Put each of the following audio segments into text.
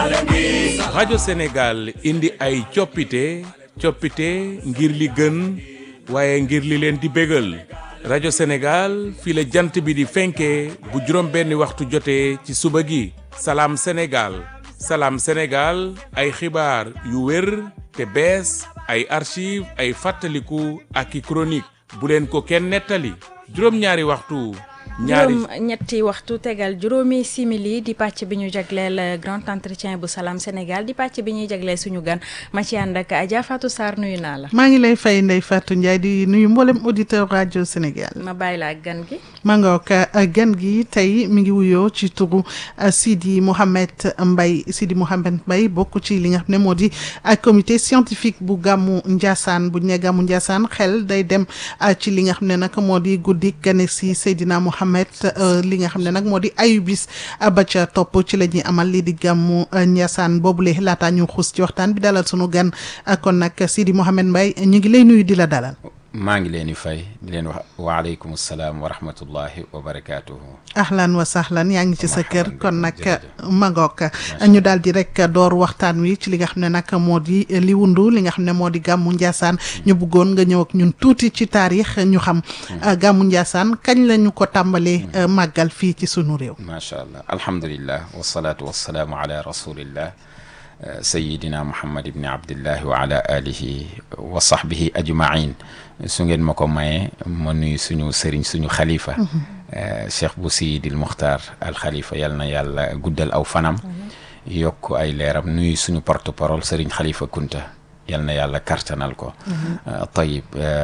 rajo Sénégal indi ay coppite coppite ngir li gën waaye ngir li leen di bégal rajo Sénégal fii la jant bi di fenkee bu juróom benni waxtu jotee ci suba gi salaam Sénégal salaam Sénégal ay xibaar yu wér te bees ay archive ay fàttaliku ak i chronique bu leen ko kenn nettali juróom-ñaari waxtu ñaari juróom ñetti waxtu tegal juróomi simili di pàcc bi ñu jagleel grand entretien bu Salam Sénégal di pàcc bi ñuy jagleel suñu gan ma ci ànd ak Adja Fatou Sarr nuyu naa la. maa ngi lay fay Ndeye Fatou Ndiaye di nuyu mboolem auditeur rajo Sénégal. ma bàyyi la ak gan gi. maa nga ko gan gi tey mi ngi wuyoo ci turu Sidi Mouhamed Mbaye Sidi Mouhamed Mbaye bokk ci li nga xam ne moo di comité scientifique bu gàmmu Ndiassane bu ñu nee gàmmu Ndiassane xel day dem ci li nga xam ne nag moo di guddi gane si Seydina Mouhamed li nga xam ne nag moo di ayubis ba ca topp ci la ñuy amal lii di gàmmu Ndiassane boobule laataa ñu xuus ci waxtaan bi dalal sunu gan kon nag Sidi Mouhamed Mbaye ñu ngi lay nuyu di la dalal. maa ngi leen di fay di leen wax waaleykum salaam wa rahmatullahi wa barakaatuhu. ahlan wa sahlan yaa ngi ci sa kër kon nag magook ñu daal di rek door waxtaan wi ci li nga xam ne nag moo di li wundu li nga xam ne moo di gàmmu Ndiassane ñu bëggoon nga ñëw ak ñun tuuti ci taarix ñu xam gàmmu Ndiassane kañ la ñu ko tàmbalee màggal fii ci sunu réew. macha allah alhamdulillah wasalaatu wasalaamu ala rasulillah. sayidina muhammad ibni abdillahi wa ala alihi wa sahbihi ajmain su ngeen ma ko mayee ma nuyu suñu sëriñ suñu xalifa cheikh bu siyidil muxtaar al xalifa yal na yàlla guddal aw fanam yokk ay leeram nuyu suñu porte parole sëriñ xalifa kunta yal na yàlla kartanal ko tayib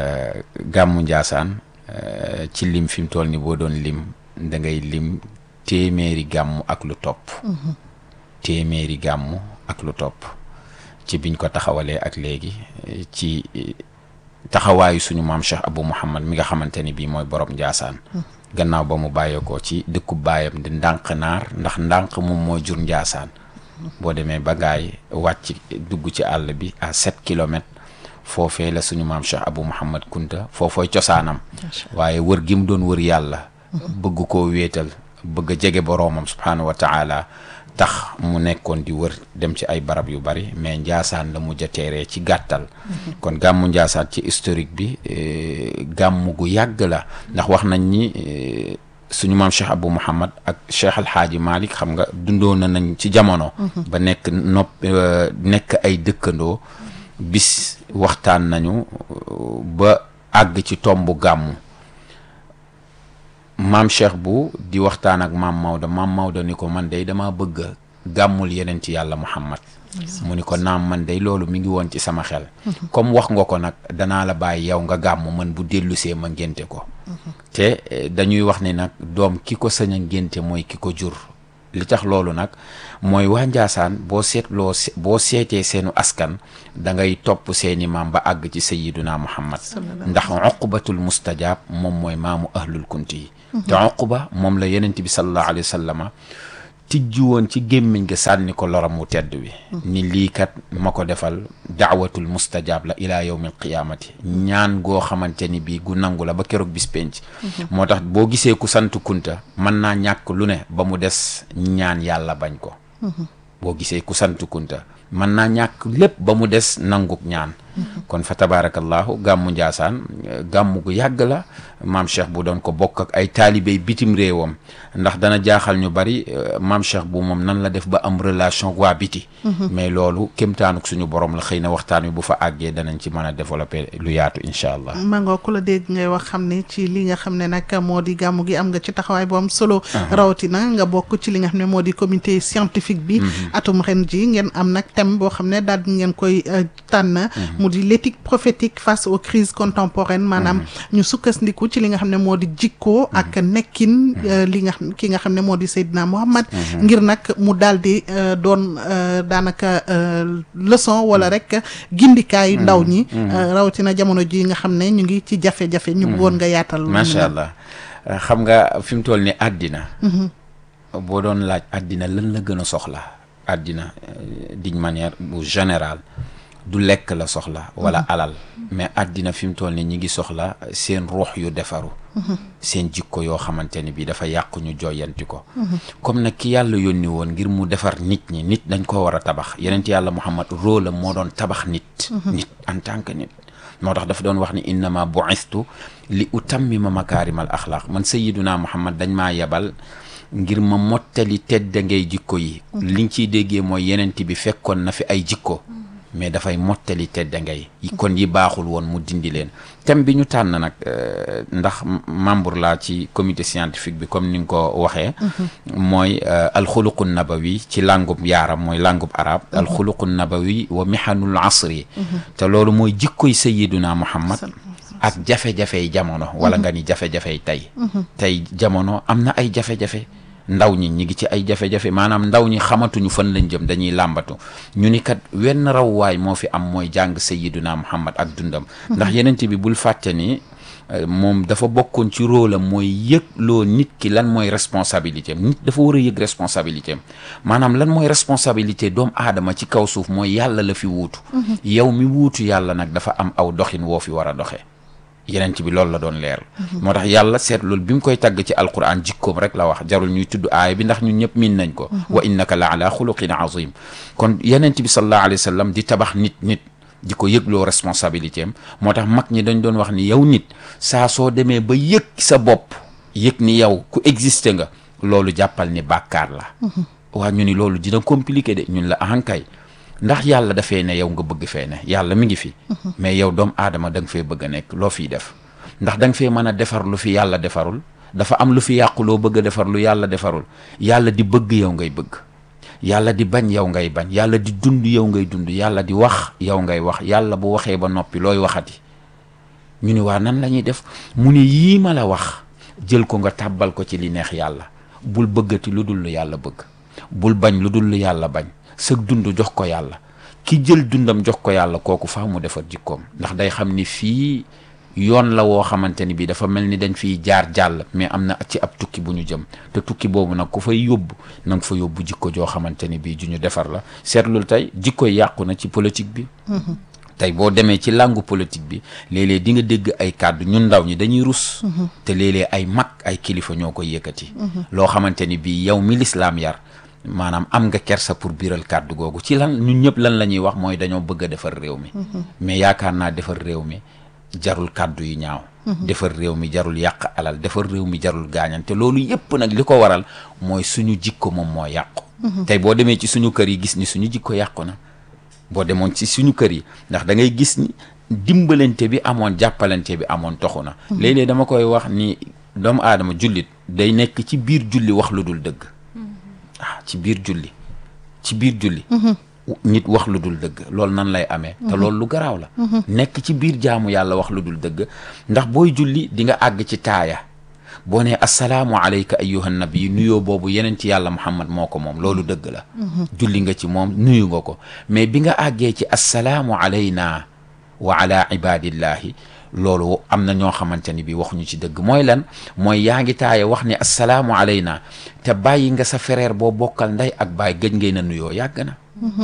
gàmmu njaasaan ci lim fi mu toll ni boo doon lim da ngay lim téeméeri gàmmu ak lu topp téeméeri gàmmu ak lu topp ci biñ ko taxawalee ak léegi ci taxawaayu suñu maam Cheikh Abou Mouhamad mi nga xamante ni bii mooy borom Njaasaan gannaaw ba mu bàyyeekoo ci dëkku baayam di ndànk naar ndax ndànk moom mooy jur Njaasaan boo demee ba ngaay wàcc dugg ci àll bi à sept kilomètres foofee la suñu maam Cheikh Abou Mouhamad Kunta foofooy cosaanam waaye wër gi mu doon wër yàlla bëgg koo wéetal bëgg a jege boroomam subhaanahu wa taala tax mu nekkoon di wër dem ci ay barab yu bari mais njaasaan la mujj a teeree ci gàttal kon gàmmu njaasaan ci historique bi gàmmu gu yàgg la ndax wax nañ ni suñu maam Cheikh Abou Mouhamad ak Cheikh Alhaaji Malick xam nga dundoo na nañ ci jamono ba nekk nopp nekk ay dëkkandoo bis waxtaan nañu ba àgg ci tombu gàmmu maam Cheikh bu di waxtaan ak maam Maodo maam Maodo ni ko man day dama bëgg gàmmul yeneen ci yàlla Muhammad mu ni ko naam man day loolu mi ngi woon ci sama xel comme wax nga ko nag danaa la bàyyi yow nga gàmm man bu dellusee ma ngénte ko te dañuy wax ni nag doom ki ko sañ a ngénte mooy ki ko jur li tax loolu nag mooy waa Njaasaan boo seetloo boo seetee seenu askan da ngay topp seeni maam ba àgg ci sayiduna Muhammad ndax uqbatul mustajab moom mooy maamu ahlul kunti yi te uqba moom la yenent bi sallallahu alayhi wa sallama tijji woon ci gémmiñ ga sànni ko loram mu tedd wi ni lii kat ma ko defal daawatul mustajab la ilaa yawmil qiyaamati ñaan goo xamante ni bii gu nangu la ba keroog bis penc moo tax boo gisee ku sant kunta mën naa ñàkk lu ne ba mu des ñaan yàlla bañ ko boo gisee ku sant kunta mën naa ñàkk lépp ba mu des nanguk ñaan kon fa tabarakallahu gàmmu njaasaan gàmmu gu yàgg la maam cheikh bu doon ko bokk ak ay taalibey bitim réewam ndax dana jaaxal ñu bari maam cheikh bu moom nan la def ba am relation waa biti mais loolu kémtaanuk suñu borom la xëy na waxtaan wi bu fa àggee danañ ci mën a développer lu yaatu incha allah mangoo ku la dégg ngay wax xam ne ci li nga xam ne nag moo di gàmmu gi am nga ci taxawaay bu am solo rawatina nga bokk ci li nga xam ne moo di comité scientifique bi atum ren ji ngeen am nag thème boo xam ne daal di ngeen koy tànn mu di l'éthique prophétique face aux crises contemporaines maanaam ñu sukkandiku ci li nga xam ne moo di jikkoo ak nekkin li nga ki nga xam ne moo di Seydina Muhammad ngir nag mu daal di doon daanaka leçon wala rek gindikaay ndaw ñi rawatina jamono ji nga xam ne ñu ngi ci jafe-jafe ñu bëggoon nga yaatal macha allah xam nga fi mu toll ni àddina boo doon laaj àddina lan la gën a soxla àddina d'une manière bu générale du lekk la soxla wala alal mais àddina fi mu toll ni ñi ngi soxla seen ruux yu defaru seen jikko yoo xamante ni bi dafa yàqu ñu joyanti ko comme nag ki yàlla yónni woon ngir mu defar nit ñi nit dañ ko war a tabax yenent yàlla Muhammad rôle am moo doon tabax nit nit en tant que nit moo tax dafa doon wax ni innama bu'istu li utammima makaarimal axlaaq man sayyiduna Muhammad dañ maa yebal ngir ma mottali tedda ngay jikko yi liñ ciy déggee mooy yenent bi fekkoon na fi ay jikko mais dafay mottali tedda ngay kon yi baaxul woon mu dindi leen thème bi ñu tànn nag ndax membre laa ci comité scientifique bi comme ni nga ko waxee mooy alxuluqu nabawi ci langub yaaram mooy langub arab alxuluqu nabawi wa mihanul asri te loolu mooy jikkoy sayiduna muhammad ak jafe-jafey jamono wala nga ni jafe-jafey tey tey jamono am na ay jafe-jafe ndaw ñi ñi ngi ci ay jafe-jafe maanaam ndaw ñi xamatuñu fan lañ jëm dañuy làmbatu ñu ni kat wenn rawwaay moo fi am mooy jàng sayiduna muhammad ak dundam ndax yenent bi bul fàtte ni moom dafa bokkoon ci rôle am mooy yëg loo nit ki lan mooy responsabilité am nit dafa war a yëg responsabilité am maanaam lan mooy responsabilité doomu aadama ci kaw suuf mooy yàlla la fi wuutu yow mi wuutu yàlla nag dafa am aw doxin woo fi war a doxee yenent bi loolu la doon leer moo tax yàlla seet loolu bi mu koy tagg ci alquran jikkoom rek la wax jarul ñuy tudd aaya bi ndax ñun ñëpp miin nañ ko wa innaka la ala xuluqin azim kon yenent bi sallallahu alayhi wa sallam di tabax nit nit di ko yëgloo responsabilité am moo tax mag ñi dañ doon wax ni yow nit saa soo demee ba yëg sa bopp yëg ni yow ku existé nga loolu jàppal ni bàkkaar la waa ñu ni loolu dina compliqué de ñun la ahankay ndax yàlla dafee ne yow nga bëgg fee ne yàlla mi ngi fi mais yow doomu aadama da nga fee bëgg a nekk loo fiy def ndax da nga fee mën a defar lu fi yàlla defarul dafa am lu fi yàqu loo bëgg a defar lu yàlla defarul yàlla di bëgg yow ngay bëgg yàlla di bañ yow ngay bañ yàlla di dund yow ngay dund yàlla di wax yow ngay wax yàlla bu waxee ba noppi looy waxati ñu ni waa nan la ñuy def mu ni yii ma la wax jël ko nga tàbbal ko ci li neex yàlla bul bëggati lu dul lu yàlla bëgg bul bañ lu dul lu yàlla bañ sëg dund jox ko yàlla ki jël dundam jox ko yàlla kooku faa mu defar jikkoom ndax day xam ni fii yoon la woo xamante ni bii dafa mel ni dañ fiy jaar jàll mais am na ci ab tukki bu ñu jëm te tukki boobu nag ku fay yóbbu na nga fa yóbbu jikko joo xamante ni bii ju ñu defar la seetlul tey jikko yàqu na ci politique bi tey boo demee ci làngu politique bi léeg-léeg di nga dégg ay kàddu ñun ndaw ñi dañuy rus te léeg-léeg ay mag ay kilifa ñoo koy yëkkati loo xamante ni bii yow mi lislaam yar maanaam am nga kersa pour biiral kàddu googu ci lan ñun ñëpp lan la ñuy wax mooy dañoo bëgg a defar réew mi mais yaakaar naa defar réew mi jarul kàddu yu ñaaw defar réew mi jarul yàq alal defar réew mi jarul gaañante loolu yépp nag li ko waral mooy suñu jikko moom moo yàqu tey boo demee ci suñu kër yi gis ni suñu jikko yàqu na boo demoon ci suñu kër yi ndax da ngay gis ni dimbalante bi amoon jàppalante bi amoon toxu na léeg-léeg dama koy wax ni doomu aadama jullit day nekk ci biir julli wax lu dul dëgg ah ci biir julli ci biir julli nit wax lu dul dëgg loolu nan lay amee te loolu lu garaaw la nekk ci biir jaamu yàlla wax lu dul dëgg ndax booy julli di nga àgg ci taaya boo nee assalaamu alayka ayyuhan nabi nuyoo boobu yeneen ci yàlla muhammad moo ko moom loolu dëgg la julli nga ci moom nuyu nga ko mais bi nga àggee ci assalaamu alayna wa ala ibadillahi loolu am na ñoo xamante ni bi waxuñu ci dëgg mooy lan mooy yaa ngi taaye wax ni assalaamu alayna te bàyyi nga sa frère boo bokkal ndey ak baay gëj ngay na nuyoo yàgg na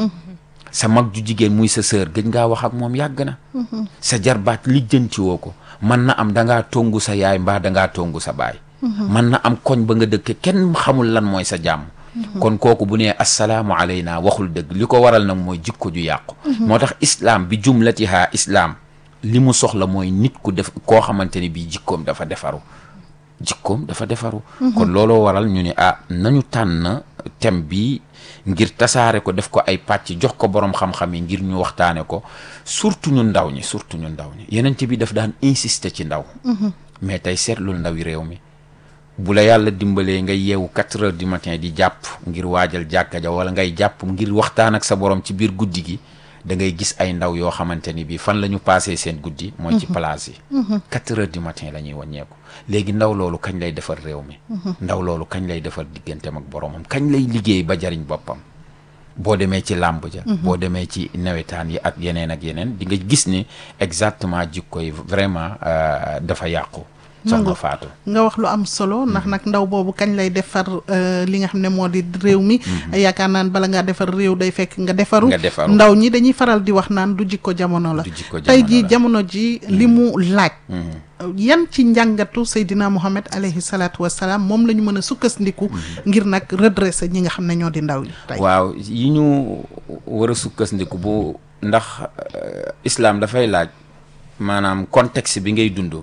sa mag ju jigéen muy sa sœur gëj ngaa wax ak moom yàgg na sa jarbaat lijjanti woo ko mën na am dangaa tongu sa yaay mbaa dangaa tongu sa baay mën na am koñ ba nga dëkke kenn xamul lan mooy sa jàmm kon kooku bu nee assalaamu alayna waxul dëgg li ko waral nag mooy jikko ju yàqu moo tax islaam bi jumlatiha islaam li mu soxla mooy nit ku def koo xamante ni bii jikkoom dafa defaru jikkoom dafa defaru kon looloo waral ñu ne ah nañu tànn thème bi ngir tasaare ko def ko ay pàcc jox ko borom xam-xam yi ngir ñu waxtaane ko surtout ñu ndaw ñi surtout ñu ndaw ñi yeneen bi daf daan insister ci ndaw mais tey seetlul ndawi réew mi bu la yàlla dimbalee nga yeewu quatre heures du matin di jàpp ngir waajal jàkka ja wala ngay jàpp ngir waxtaan ak sa borom ci biir guddi gi da ngay gis ay ndaw yoo xamante ni bii fan la ñu passé seen guddi mooy ci place yi quatre heures du matin la ñuy wàññeeku léegi ndaw loolu kañ lay defar réew mi ndaw loolu kañ lay defar digganteem ak boromam kañ lay liggéey ba jariñ boppam boo demee ci làmb ja boo demee ci nawetaan yi ak yeneen ak yeneen di nga gis ni exactement jikko yi vraiment dafa yàqu soxna Faatu nga wax lu am solo ndax nag ndaw boobu kañ lay defar euh, li nga xam ne moo di réew mi yaakaar naan bala ngaa defar réew day fekk nga defaru Nga defaru. ndaw ñi dañuy faral di wax naan du jikko jamono la Du jikko tey jamono jii la. jamono ji li mu laaj yan ci njàngatu Seydina Mohamed alayhi salaatu wassalaam moom la ñu mën a sukkandiku ngir nag redresser ñi nga xam ne ñoo di ndaw yi tey waaw yi ñu war a sukkandiku bu ndax euh, islam dafay laaj maanaam contexte bi ngay dund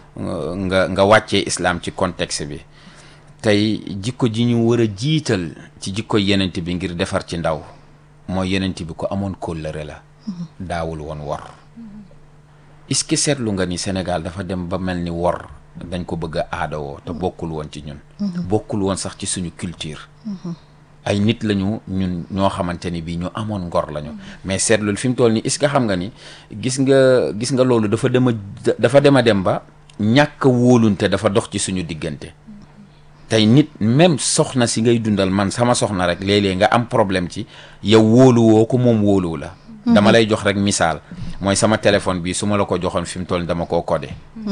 nga nga wàccee islam ci contexte bi tey jikko ji ñu war a jiital ci jikko yenent bi ngir defar ci ndaw mooy yenent bi ko amoon kóllëre la daawul woon wor est-ce que seetlu nga ni Sénégal dafa dem ba mel ni wor dañ ko bëgg a aadawoo te bokkul woon ci ñun bokkul woon sax ci suñu culture ay nit lañu ñun ñoo xamante ni bii ñu amoon ngor lañu mais seetlul fi mu toll nii est-ce que xam nga ni gis nga gis nga loolu dafa dem a dafa dem a dem ba ñàkk a wóolunte dafa dox ci suñu diggante tey nit même soxna si ngay dundal man sama soxna rek léeg-léeg nga am problème ci yow wóoluwoo ko moom wóoluwu la dama lay jox rek misaal mooy sama téléphone bi su ma la ko joxoon fi mu toll nii dama koo codé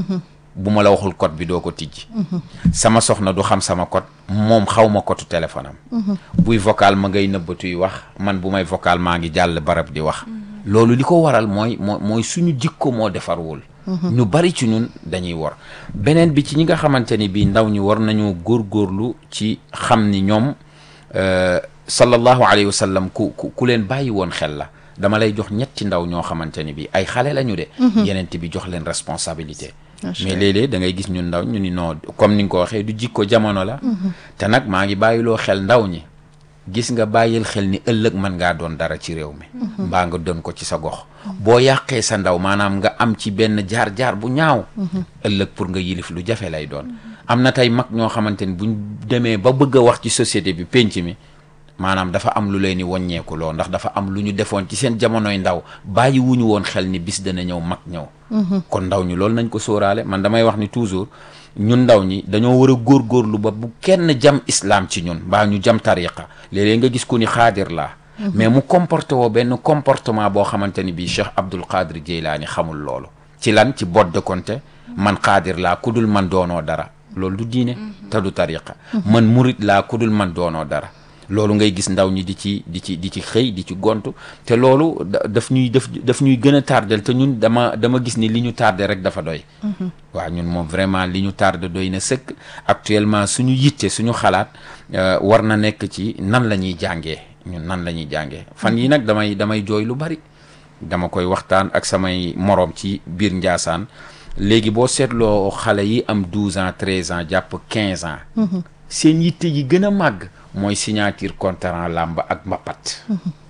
bu ma la waxul code bi doo ko tijji sama soxna du xam sama code moom xaw ma code téléphone am buy vocal ma ngay nëbbatuy wax man bu may vocal maa ngi jàll barab di wax loolu li ko waral mooy moo mooy suñu jikko moo defarwul ñu bari ci ñun dañuy wor beneen bi ci ñi nga xamante ni bii ndaw ñi war nañu góorgóorlu ci xam ni ñoom euh, sallallahu alayhi wa sallam ku ku ku leen bàyyi woon xel la dama lay jox ñetti ndaw ñoo xamante ni bii ay xale lañu de yenent bi jox leen responsabilité Macha mais Allah. léeg-léeg da ngay gis ñun ndaw ñu ni non comme ni nga ko waxee du jikko jamono la te nag maa ngi bàyyiloo xel ndaw ñi gis nga bàyyil xel ni ëllëg mën ngaa doon dara ci réew mi mbaa nga doon ko ci sa gox boo yàqee sa ndaw maanaam nga am ci benn jaar-jaar bu ñaaw ëllëg pour nga yilif lu jafe lay doon am na tey mag ñoo xamante ni buñ demee ba bëgg a wax ci société bi pénc mi maanaam dafa am lu leen ni wàññeeku loo ndax dafa am lu ñu defoon ci seen jamonoy ndaw bàyyi wuñu woon xel ni bis dana ñëw mag ñëw kon ndaw ñi loolu nañ ko sóoraale man damay wax ni toujours ñun ndaw ñi dañoo war a góorgóorlu ba bu kenn jam islam ci ñun mbaa ñu jam tariqa léeg-léeg nga gis ku ni xaadir laa mais mu comporté woo benn comportement boo xamante ni bii Cheikh Abdul Qadir Jeylaani xamul loolu ci lan ci bot de konte man xaadir laa ku dul man doonoo dara loolu du diine te du tariqa man murit laa ku dul man doonoo dara loolu ngay gis ndaw ñi di ci di ci di ci xëy di ci gontu te loolu da- daf ñuy daf daf ñuy gën a tardel te ñun dama dama gis ni li ñu tardé rek dafa doy waaw ñun moom vraiment li ñu tardé doy na sëkk actuellement suñu yitte suñu xalaat euh, war na nekk ci nan la ñuy jàngee ñun nan la ñuy jàngee fan yi nag damay damay jooy lu bari dama koy waxtaan ak samay moroom ci biir Njaasaan léegi boo seetloo xale yi am 12 ans 13 ans jàpp 15 ans seen yitte yi gën a màgg mooy signature contrat làmb ak mbapat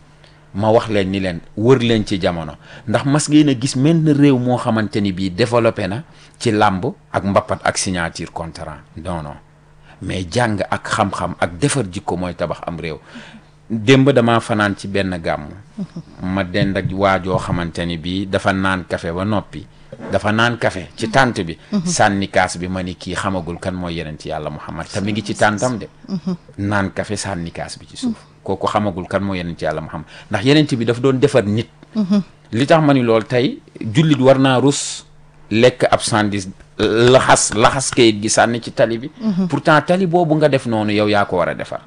ma wax leen ni leen wër leen ci jamono ndax mas ngeen a gis menn réew moo xamante ni bii développé na ci làmb ak mbapat ak signature contrat non non mais jàng ak xam-xam ak defar jikko mooy tabax am réew démb damaa fanaan ci benn gàmm ma dend ak waajoo xamante ni bii dafa naan kafe ba noppi dafa naan kafe ci tànt bi sànni kaas bi ma ni kii xamagul kan mooy yenent yàlla muhammad te mi ngi ci tàntam de naan kafe sànni kaas bi ci suuf kooku xamagul kan mooy yenent yàlla muhammad ndax yenent bi daf doon defar nit li tax ma ni lool tey jullit war naa rus lekk ab sandis laxas laxas kayit gi sànni ci tali bi pourtant tali boobu nga def noonu yow yaa ko war a defar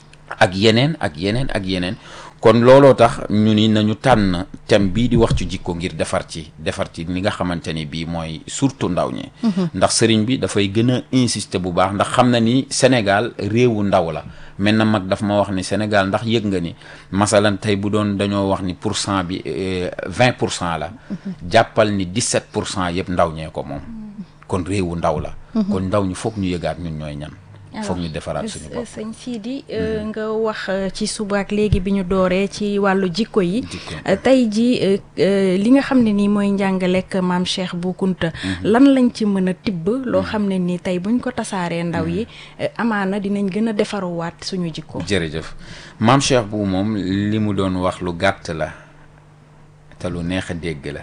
ak yeneen ak yeneen ak yeneen kon looloo tax ñu ni nañu tànn thème bii di wax ci jikko ngir defar ci defar ci li nga xamante ni bii mooy surtout ndaw ñi ndax sëriñ bi dafay gën a insister bu baax ndax xam na ni Sénégal réewu ndaw la mel na mag daf ma wax ni Sénégal ndax yëg nga ni masalan tey bu doon dañoo wax ni pour cent bi vingt pour cent la jàppal ni dix-sept pour cent yëpp ndaw ñee ko moom kon réewu ndaw la kon ndaw ñi foog ñu yëgaat ñun ñooy ñan foog ñu defaraat suñu bopp sëñ Sidi nga wax euh, ci suba ak léegi bi ñu dooree ci wàllu jikko yi Jikko. Euh, tey ji euh, euh, li nga xam ne nii mooy njàngalek maam Cheikh Bou Kounta lan lañ ci mën a tibb loo xam ne nii tey buñ ko tasaaree ndaw yi euh, amaana dinañ gën a defaruwaat suñu jikko jërëjëf maam Cheikh bu moom li mu doon wax lu gàtt la te lu neex a dégg la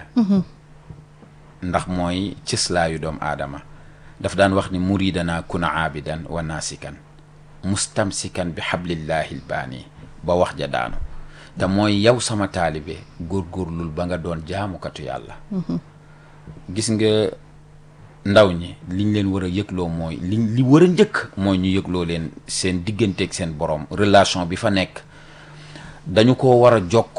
ndax mooy cëslaayu doomu aadama daf daan wax ni muridana kuna aabidan wa naasikan mustamsikan bi xablillahi lbaani ba wax ja daanu te mooy yow sama taalibe góorgóorlul ba nga doon jaamukatu yàlla gis nga ndaw ñi liñ leen war a yëgloo mooy li li war a njëkk mooy ñu yëgloo leen seen digganteeg seen borom relation bi fa nekk dañu ko war a jokk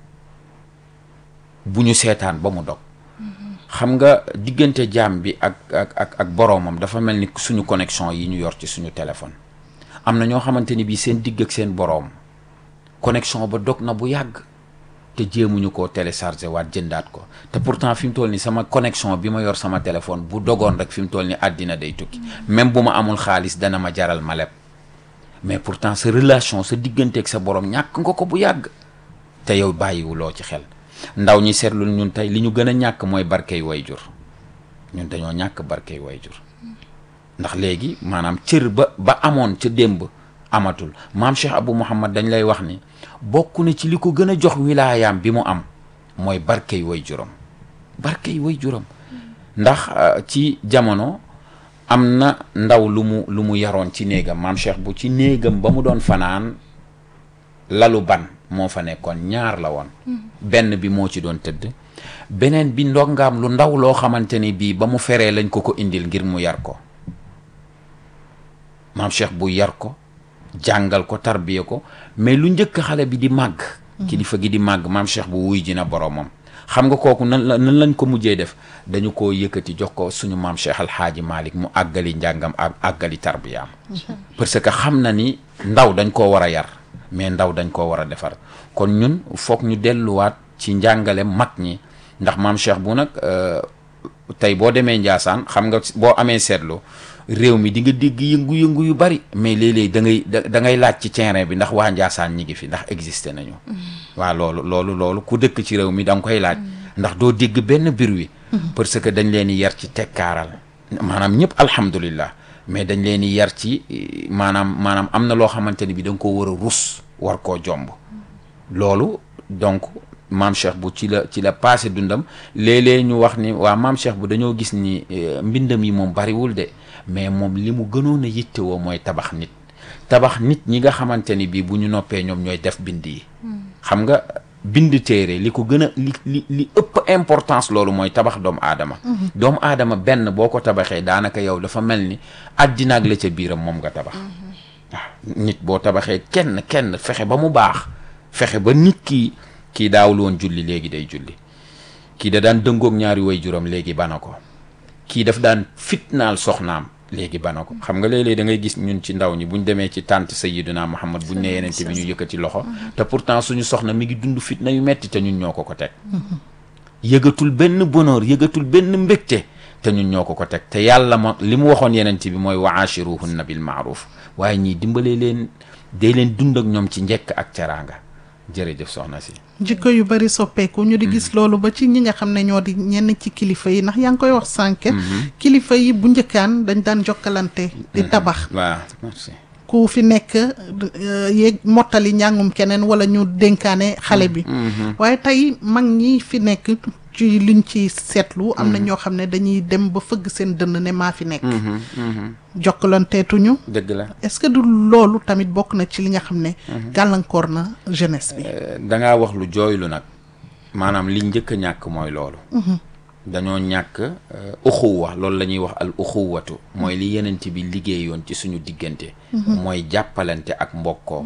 bu ñu seetaan ba mu dog xam nga diggante jaam bi ak ak ak ak boroomam dafa mel ni suñu connexion yi ñu yor ci suñu téléphone am na ñoo xamante ni bii seen digg ak seen boroom connexion ba dog na bu yàgg te jéemuñu koo téléchargé waat jëndaat ko te pourtant fi mu toll ni sama connexion bi ma yor sama téléphone bu dogoon rek fi mu toll ni àddina day tukki même bu ma amul xaalis dana ma jaral ma leb mais pourtant sa relation sa diggante ak sa boroom ñàkk nga ko bu yàgg te yow bàyyiwuloo ci xel ndaw ñi seetlu ñun tey li ñu gën a ñàkk mooy barkey wayjur ñun dañoo ñàkk barkey wayjur ndax léegi maanaam cër ba ba amoon ca démb amatul maam Cheikh Abou Mouhamad dañ lay wax ni bokk na ci li ko gën a jox wilaayaam bi mu am mooy barkey wayjuram barkey wayjuram ndax ci jamono am na ndaw lu mu lu mu yaroon ci néegam maam Cheikh bu ci néegam ba mu doon fanaan lalu ban moo fa nekkoon ñaar la woon benn bi moo ci doon tëdd beneen bi ndongaam lu ndaw loo xamante ni bii ba mu feree lañ ko ko indil ngir mu yar ko maam Cheikh bu yar ko jàngal ko tarbiya ko mais lu njëkk xale bi di màgg kilifa gi di màgg maam Cheikh bu wuy ji na boromam xam nga kooku nan la nan lañ ko mujjee def dañu koo yëkkati jox ko suñu maam Cheikh Alxaaji Malick mu àggali njàngam ak àggali tarbiyaam parce que xam na ni ndaw dañ koo war a yar mais ndaw dañ koo war a defar kon ñun foog ñu delluwaat ci njàngale mag ñi ndax maam Cheikh bu nag tey boo demee Njaasaan xam nga boo amee seetlu réew mi di nga dégg yëngu-yëngu yu bari mais léeg-léeg da ngay da ngay laaj ci terrain bi ndax waa Njaasaan ñi ngi fi ndax existé nañu waaw loolu loolu loolu ku dëkk ci réew mi da nga koy laaj ndax doo dégg benn bir wi parce que dañ leen di yar ci tekkaaral maanaam ñëpp alhamdulillah mais dañ leen di yar ci maanaam maanaam am na loo xamante ni bi da nga koo war a rus war koo jomb loolu donc maam Cheikh bu ci la ci la passé dundam léeg-léeg ñu wax ni waa maam Cheikh bu dañoo gis ni mbindam yi moom bariwul de mais moom li mu gënoon a yittewoo mooy tabax nit tabax nit ñi nga xamante ni bii bu ñu noppee ñoom ñooy def bind yi xam nga bind téere li ko gën a li li li ëpp importance loolu mooy tabax doomu aadama doomu aadama benn boo ko tabaxee daanaka yow dafa mel ni àddina ak la ca biiram moom nga tabax waaw nit boo tabaxee kenn kenn fexe ba mu baax fexe ba nit ki kii daawul woon julli léegi day julli kii da daan dëngoog ñaari way juróom léegi bana ko kii daf daan fitnaal soxnaam léegi bana ko xam nga léeg-léeg da ngay gis ñun ci ndaw ñi buñ demee ci tànt Sayyiduna Muhammad buñ ne yenente bi ñu yëkkati loxo te pourtant suñu soxna mi ngi dund fitna yu metti te ñun ñoo ko ko teg yëgatul benn bonheur yëgatul benn mbégte te ñun ñoo ko ko teg te yàlla ma li mu waxoon yenente bi mooy wa aashiruhunna bil maaruf waaye ñii dimbalee leen dee leen dund ak ñoom ci njekk ak teraanga jërëjëf soxna si jikko yu bari soppeeku ñu di gis loolu ba ci ñi nga xam ne ñoo di ñenn ci kilifa yi ndax yaa ngi koy wax sànq kilifa yi bu njëkkaan dañ daan jokkalante di tabax waaw merci ku fi nekk yéeg mottali njàngum keneen wala ñu dénkaane xale bi waaye tey mag ñi fi nekk ci liñ ci seetlu am na ñoo xam ne dañuy dem ba fëgg seen dënn ne maa fi nekk jokkalanteetuñu dëgg la est-ce que du loolu tamit bokk na ci li nga xam ne gàllankoor na jeunesse bi dangaa wax lu jooylu nag maanaam li njëkk a ñàkk mooy loolu dañoo ñàkk uxuwa loolu la ñuy wax al uxuwatu mooy li yenent bi liggéeyoon ci suñu diggante mooy jàppalante ak mbokkoo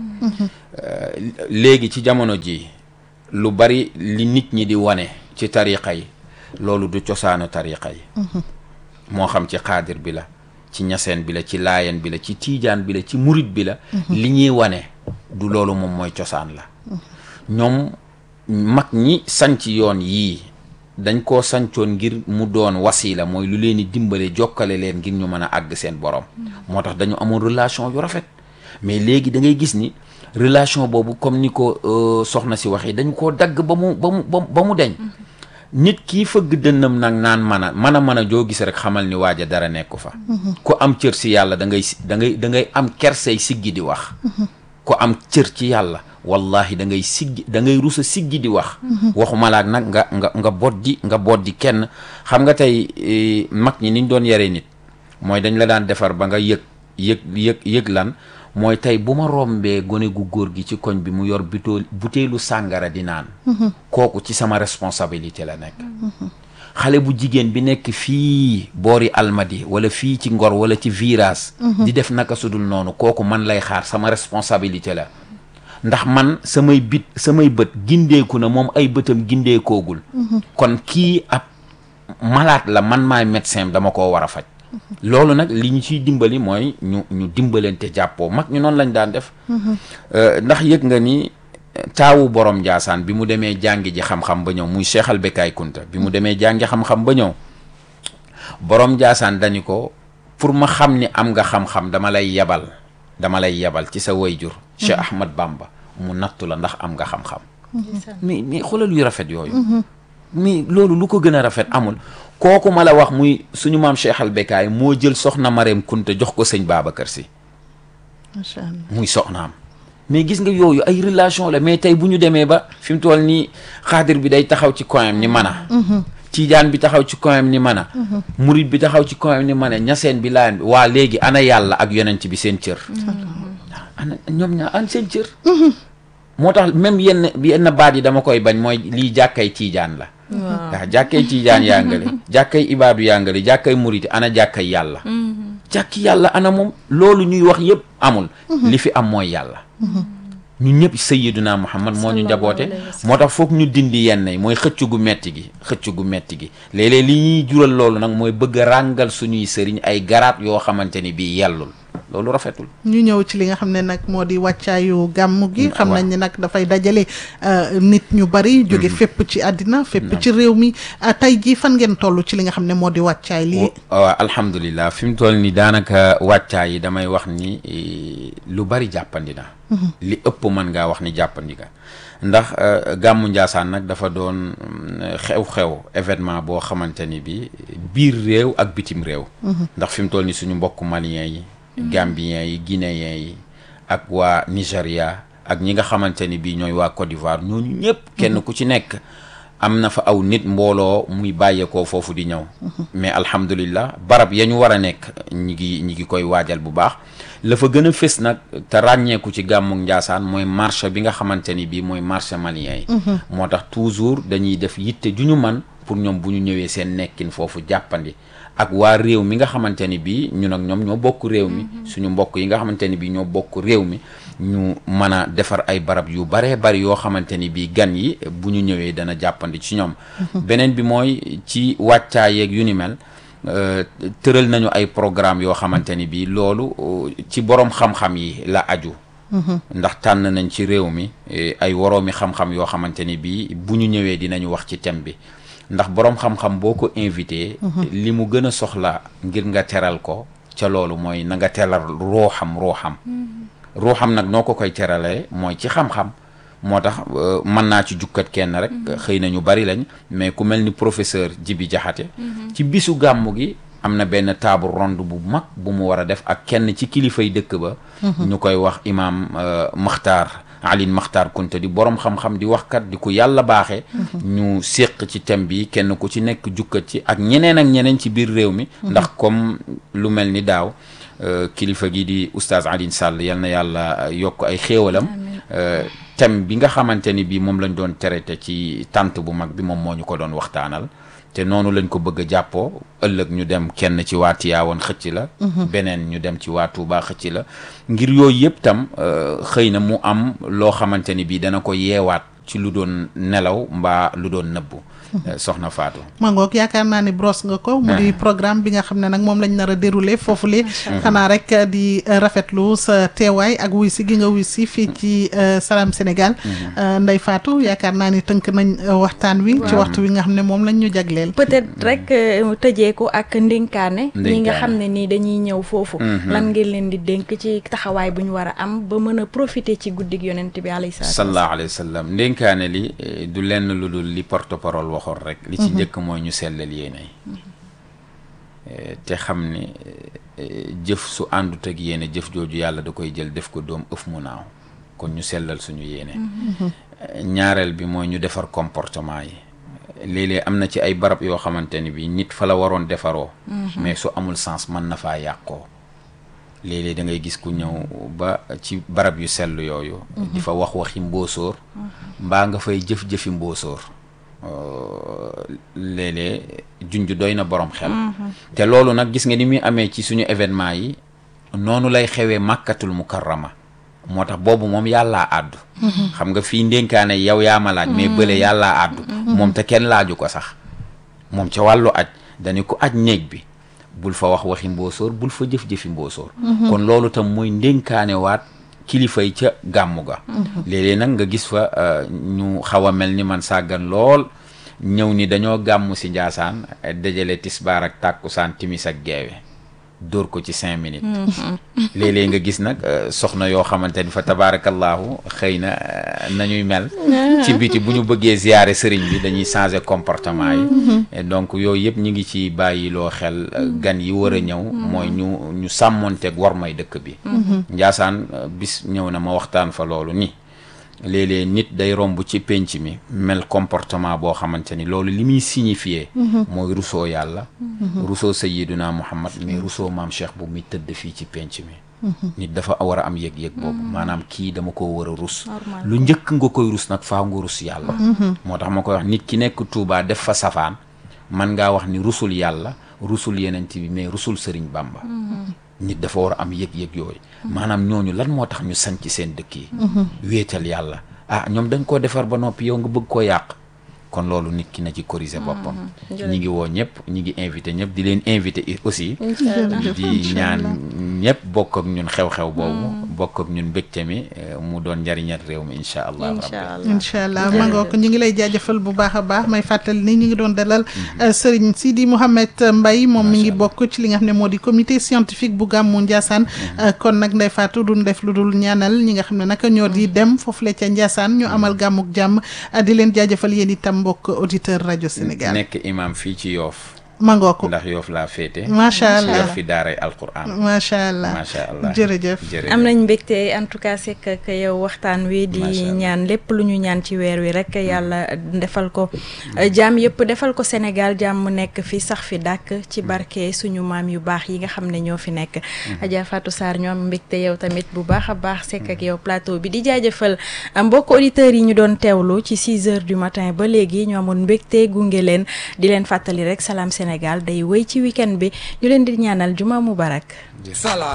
léegi ci jamono ji lu bari li nit ñi di wane ci tariqa yi loolu du cosaanu tariqa yi moo xam ci xaadir bi la ci ñaseen bi la ci laayen bi la ci tiijaan bi la ci murit bi la li ñuy wane du loolu moom mooy cosaan la ñoom mag ñi sanc yoon yii dañ koo sancoon ngir mu doon wasiila mooy lu leen di dimbale jokkale leen ngir ñu mën a àgg seen borom moo tax dañu amoon relation yu rafet mais léegi da ngay gis ni relation boobu comme ni ko soxna si waxee dañ koo dagg ba mu ba mu ba mu deñ nit kii fëgg dënnam nag naan man a man a mën a joo gis rek xamal ni waaja dara nekku fa ku am cër si yàlla da ngay da ngay da ngay am kersey siggi di wax ku am cër ci yàlla wallahi da ngay siggi da ngay rusa siggi di wax waxuma laak nag nga nga nga boddi nga boddi kenn xam nga tey mag ñi niñ doon yare nit mooy dañ la daan defar ba nga yëg yëg yëg yëg lan mooy tey bu ma rombee gone gu góor gi ci koñ bi mu yor butéel butéelu sàngara di naan kooku ci sama responsabilité la nekk xale bu jigéen bi nekk fii boori almadi wala fii ci ngor wala ci virage di def naka sudul noonu kooku man lay xaar sama responsabilité la ndax man samay bit samay bët gindeeku na moom ay bëtam gindeekoogul kon kii ab malaat la man maay médecin dama koo war a faj loolu nag li ñu ciy dimbali mooy ñu ñu dimbalante jàppoo mag ñu noonu lañ daan def ndax yëg nga ni taawu borom Njaasaan bi mu demee jàngi ji xam-xam ba ñëw muy Cheikh al Bekaay Kunta bi mu demee jàngi xam-xam ba ñëw borom Njaasaan dañu ko pour ma xam ni am nga xam-xam dama lay yebal dama lay yebal ci sa wayjur Cheikh Ahmad Bamba mu nattu la ndax am nga xam-xam mais mais xoolal yu rafet yooyu mais loolu lu ko gën a rafet amul kooku ma la wax muy suñu maam Cheikh al Bekaay moo jël soxna Mareem Kunta jox ko sëñ Babacar Si macha allah muy soxnaam mais gis nga yooyu ay relation la mais tey bu ñu demee ba fi mu toll nii xaadir bi day taxaw ci coyam ni mana tiijaan bi taxaw ci coyam ni mana murit bi taxaw ci coyam ni mana ñaseen bi laayan bi waa léegi ana yàlla ak yonent bi seen cër ana ñoom ñaa an seen cër moo tax même yenn yenn baat yi dama koy bañ mooy lii jàkkay tiijaan la waaw jàkkay tiijaan yàngale jàkkay ibaadu yàngale jàkkay muriti ana jàkkay yàlla jàkki yàlla ana moom loolu ñuy wax yëpp amul li fi am mooy yàlla ñun ñëpp sayyiduna muhammad moo ñu njaboote moo tax foog ñu dindi yenn yi mooy xëcc gu metti gi xëcc gu metti gi léeg-léeg li ñuy jural loolu nag mooy bëgg a ràngal suñuy sëriñ ay garaat yoo xamante ni bii yellul loolu rafetul ñu ñëw ci li nga xam ne nag moo di wàccaayu gàmmu gi xam nañ ni nag dafay dajale nit ñu bari jóge fépp ci àddina fépp ci réew mi tey jii fan ngeen toll ci li nga xam ne moo di wàccaay lii waaw alhamdulilah fi mu toll ni daanaka wàccaay yi damay wax ni lu bari jàppandi na li ëpp mën ngaa wax ni jàppandi nga ndax gàmmu Njaasaan nag dafa doon xew-xew événement boo xamante ni bi biir réew ak bitim réew ndax fi mu toll ni suñu mbokk malien yi Gambien yi Guinéen yi ak waa Nigéria ak ñi nga xamante ni bii ñooy waa Côte d'Ivoire ñooñu ñëpp kenn ku ci nekk am na fa aw nit mbooloo muy bàyyeekoo foofu di ñëw mais alhamdulillah barab ya ñu war a nekk ñi ngi ñi ngi koy waajal bu baax la fa gën a fës nag te ràññeeku ci gàmmu Njaasaan mooy marché bi nga xamante ni bii mooy marché malien yi moo tax toujours dañuy def yitte ju ñu man pour ñoom bu ñu ñëwee seen nekkin foofu jàppandi ak waa réew mi nga xamante ni bii ñun ak ñoom ñoo bokk réew mi suñu mbokk yi nga xamante ni bii ñoo bokk réew mi ñu mën a defar ay barab yu baree bari yoo xamante ni bii gan yi bu ñu ñëwee dana jàppandi ci ñoom beneen bi mooy ci wàccaa yeeg yu ni mel tëral nañu ay programme yoo xamante ni bii loolu ci borom xam-xam yi la aju ndax tànn nañ ci réew mi ay woroomi xam-xam yoo xamante ni bii bu ñu ñëwee dinañu wax ci thème bi ndax boroom xam-xam boo ko invité li mu gën a soxla ngir nga teral ko ca loolu mooy na nga teral ruuxam ruuxam ruuxam nag noo ko koy teralee mooy ci xam-xam moo tax mën naa ci jukkat kenn rek xëy na ñu bari lañ mais ku mel ni professeur Jibi Jaxate ci bisu gàmmu gi am na benn table ronde bu mag bu mu war a def ak kenn ci kilifay dëkk ba ñu koy wax imaam Maxtaar Alin Maxtaar Kunta di borom xam-xam di waxkat di ko yàlla baaxee ñu séq ci thème bi kenn ku ci nekk jukkat ci ak ñeneen ak ñeneen ci biir réew mi ndax comme lu mel ni daaw kilifa gi di oustaz Alioune Sall yal na yàlla yokk ay xéewalam thème bi nga xamante ni bii moom lañ doon traité ci tant bu mag bi moom moo ñu ko doon waxtaanal te noonu lañ ko bëgg a jàppoo ëllëg ñu dem kenn ci waa Tiwaawan xëcc la beneen ñu dem ci waa Tuubaa xëcc la ngir yooyu yëpp tam xëy na mu am loo xamante ni bii dana ko yeewaat ci lu doon nelaw mbaa lu doon nëbbu soxna Fatou. mangook yaakaar naa ni brosse nga ko mu di programme bi nga xam ne nag moom lañ nar a déroulé foofu le xanaa rek di rafetlu sa teewaay ak wuy si gi nga wuy si fii ci Salam Sénégal Ndeye Fatou yaakaar naa ni tënk nañ waxtaan wi ci waxtu wi nga xam ne moom lañ ñu jagleel peut-être rek tëjee ko ak ndénkaane ñi nga xam ne nii dañuy ñëw foofu lan ngeen leen di dénk ci taxawaay bu ñu war a am ba mën a profiter ci guddig yonent bi alayhi salaatu sallallahu alayhi wa sallam ndénkaane li du lenn lu dul li porte-parole waxoon rek li ci njëkk mooy ñu sellal yéene te xam ni jëf su àndut ak yéene jëf jooju yàlla da koy jël def ko doom ëf mu naaw kon ñu sellal suñu yéene ñaareel bi mooy ñu defar comportement yi léeg-léeg am na ci ay barab yoo xamante ni bi nit fa la waroon defaroo mais su amul sens mën na faa yàqoo léeg-léeg da ngay gis ku ñëw ba ci barab yu sell yooyu di fa wax waxi mboosóor mbaa nga fay jëf-jëfi mboosóor léeg-léeg junj doy na borom xel te loolu nag gis nga ni muy amee ci suñu événement yi noonu lay xewee màkkatul mukarrama moo tax boobu moom yàllaa àddu xam nga fii ndénkaane yow yaa ma laaj mais bële yàllaa àddu moom te kenn laaju ko sax moom ca wàllu aj dañu ko aj néeg bi bul fa wax waxi mboosóor bul fa jëf-jëfi mboosóor kon loolu tam mooy ndénkaane waat kilifa yi ca gàmmu ga léeg-léeg nag nga gis fa ñu xaw a mel ni man sàggan lool ñëw ni dañoo gàmmu si njaasaan dajale tisbaar ak tàkkusaan timis ak geewe dóor ko ci cinq minutes léeg-léeg nga gis nag soxna yoo xamante ni fa tabaarakallaahu xëy na nañuy mel ci biti bu ñu bëggee ziyaare sëriñ bi dañuy changer comportement yi donc yooyu yëpp ñu ngi ci bàyyi loo xel gan yi war a ñëw mooy ñu ñu sàmmonteeg war may dëkk bi njaasaan bis ñëw na ma waxtaan fa loolu ni léeg-léeg nit day romb ci pénc mi mel comportement boo xamante ni loolu li muy signifié mooy rusoo yàlla rusoo sayiduna muhammad mais rusoo maam cheikh bu muy tëdd fii ci pénc mi nit dafa war a am yëg-yëg boobu maanaam kii dama ko war a rus lu njëkk nga koy rus nag faa nga rus yàlla moo tax ma koy wax nit ki nekk Tuubaa def fa safaan man ngaa wax ni rusul yàlla rusul yenent bi mais rusul sëriñ Bamba nit dafa war a am yëg-yëg yooyu maanaam ñooñu lan moo tax ñu sanc seen dëkk yi wéetal yàlla ah ñoom dañ koo defar ba noppi yow nga bëgg koo yàq kon loolu nit ki na ci corriger boppam ñi ngi woo ñëpp ñi ngi invité ñëpp di leen invité aussi di ñaan ñëpp bokk ak ñun xew-xew boobu bokk ak ñun mbégte mi mu doon njariñal réew mi incha allah rabbi incha allah ma ngoo ko ñu ngi lay jaajëfal bu baax a baax may fàttali ni ñu ngi doon dalal Serigne Sidi Mouhamed Mbaye moom mi ngi bokk ci li nga xam ne moo di comité scientifique bu gàmmu Ndiassane kon nag Ndeye Fatou duñ def lu dul ñaanal ñi nga xam ne nag ñoo di dem foofu la ca Ndiassane ñu amal gàmmuk jàmm di leen jaajëfal yéen itam mbokk auditeur rajo Sénégal nekk imam fii ci yoof mangoo ko ndax yoof laa féete macha allah yoof fi daaray alquran macha allah macha allah jërëjëf am nañ mbégte en tout cas c'est que yow waxtaan wi di ñaan lépp lu ñu ñaan ci weer wi rek yàlla defal ko jàmm yëpp defal ko Sénégal jàmm mu nekk fi sax fi dàkk ci barke suñu maam yu baax yi nga xam ne ñoo fi nekk Adja Fatou Sarr ñoo am mbégte yow tamit bu baax a baax sekk ak yow plateau bi di jaajëfal mbokk auditeurs yi ñu doon teewlu ci 6 heures du matin ba léegi ñoo amoon mbégte gunge leen di leen fàttali rek Salam Sénégal day wéy ci week-end bi ñu leen di ñaanal juma mubarak